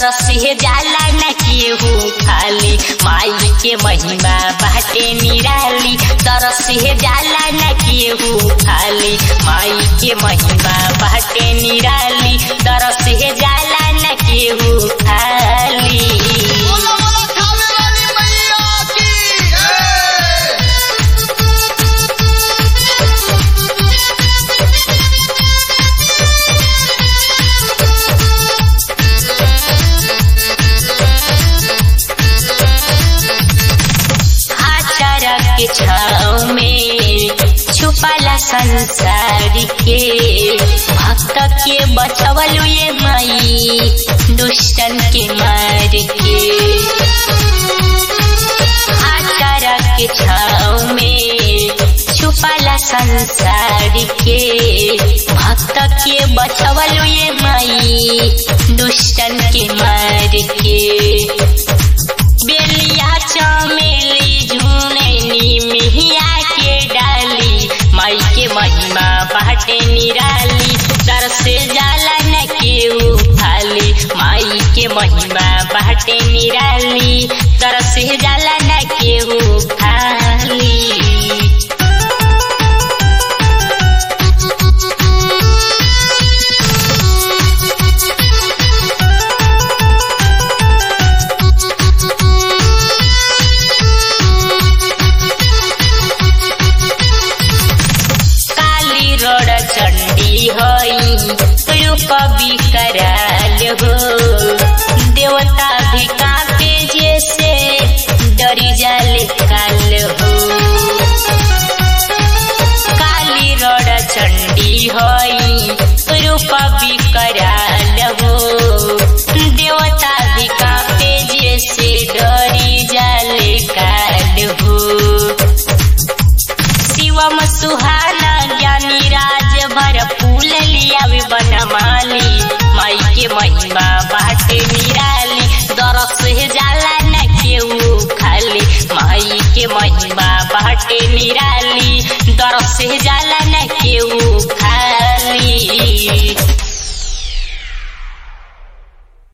तरसे जाला न केहू खाली माई के महिमा बाटे निराली तरसे जाला न केहू खाली माई के महिमा बाटे निराली तरसे जाला न केहू खाली बोलो बोलो खावे वाली मैया की जय आचारा के छाव में छुपाला संसार के भक्त के बचवल ये माई दुष्टन के मार के आचारा के छाव में छुपाला संसार के भक्त के बचवल ये माई दुष्टन के मार के बेलिया चमेली झुनैनी मिहिया के डाली माई के महिमा बाटे निराली दर से जाला न केहू खाली माई के महिमा बाटे निराली दर से जाला न केहू खाली काली रोड चंडी हई रूप विकराल हो देवता भी कापे जैसे डरी जाले काल हो काली रोड चंडी हई रूप विकराल हो देवता भी कापे जैसे डरी जाले काल हो शिवम सुहाना ज्ञानी राज भर फूल लियावे बनमाली माई के महिमा बाटे निराली दरस से जाला न केहू खाली माई के महिमा बाटे निराली दरस से जाला न केहू खाली